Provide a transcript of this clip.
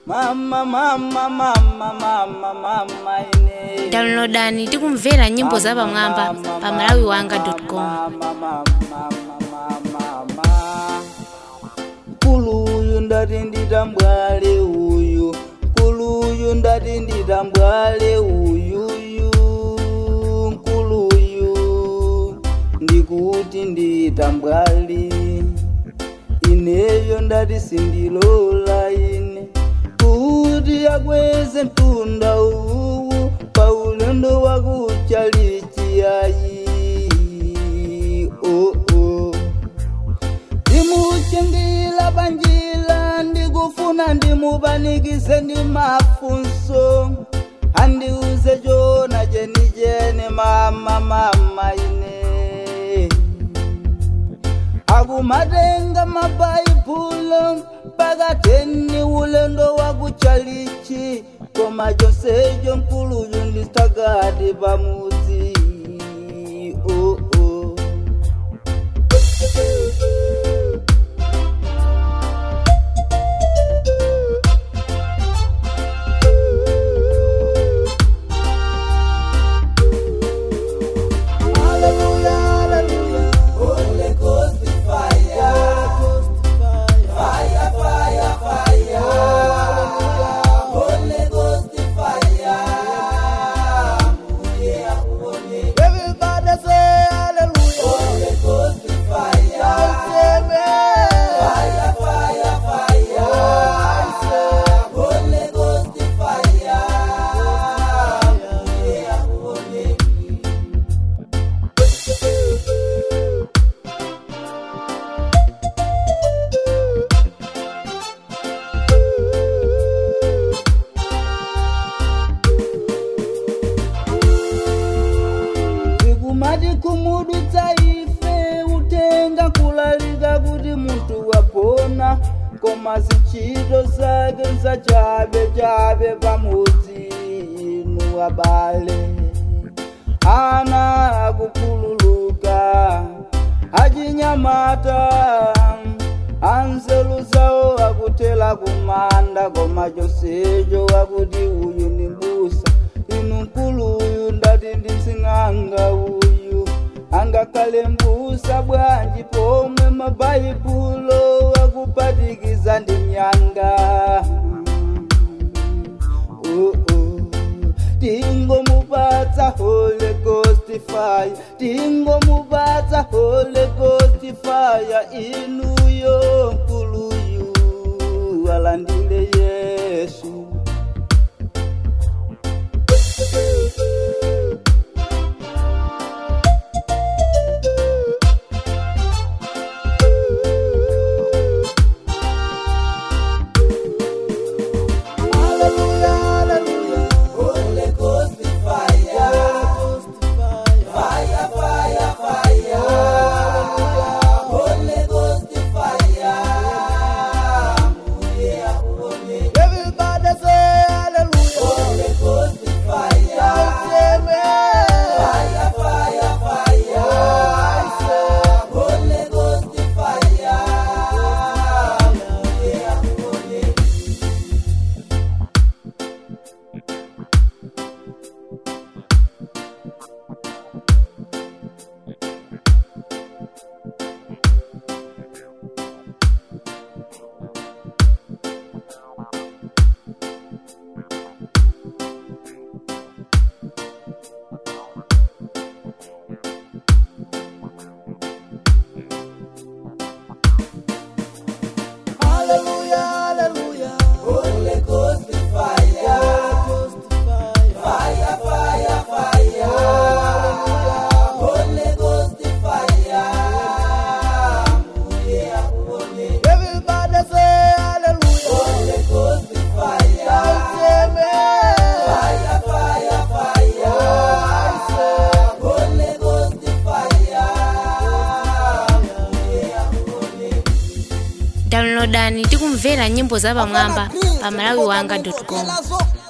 mama mama mama mama mama ine downloadani tikumvera nyimbo za pamwamba pa malawiwanga.com mkulu uyu ndati nditambwale uyu mkulu uyu ndati nditambwale uyuyu mkulu uyu ndikuti nditambwali ineyo ndati sindilola ine kuti akweze mtunda uwu pa ulendo wakuchalichiyayi oh, oh. ndimuchingila panjila ndikufuna ndimupanikize ndi mafunso andiuze chona chenichene mama mama ine akumatenga mabhaibulo pakateni ulendo wakuchalichi koma chonsecho mkuluyu ndistakati pamudzi oh, oh. Hallelujah, hallelujah. Holy Ghost fire. Fire, fire, fire. Holy Ghost fire. Everybody say hallelujah. Holy Ghost fire. Fire, fire, fire. Holy Ghost fire. tikumati kumudutsa ife utenga kulalika kuti munthu wapona koma zintchito zake nzachabe chabe pamudzi inu abale ana akukhululuka achinyamata anzeru zawo akutela kumanda koma chonsecho akuti uyu ndi mbusa inu mkulu uyu ndati ndising'anga uyu angakhale mbusa bwanji pomwe mabaibulo akupatikiza ndi myanga oh, oh. tingomupatsa holy ghost fire tingomupatsa holy ghost fire inuyo mkuluyu alandile yesu Hallelujah, hallelujah. Holy Ghost fire. Fire, fire, fire. Holy Ghost fire. Everybody say hallelujah. Holy Ghost fire. Fire, fire, fire. Holy Ghost fire. Hallelujah, hallelujah. Holy Ghost fire. Fire, fire, fire. Holy Ghost fire. Everybody say hallelujah. Holy Ghost fire. Fire, fire, fire. Holy Ghost fire. downloadani tikumvera nyimbo za pamwamba pa malawiwanga.com nazo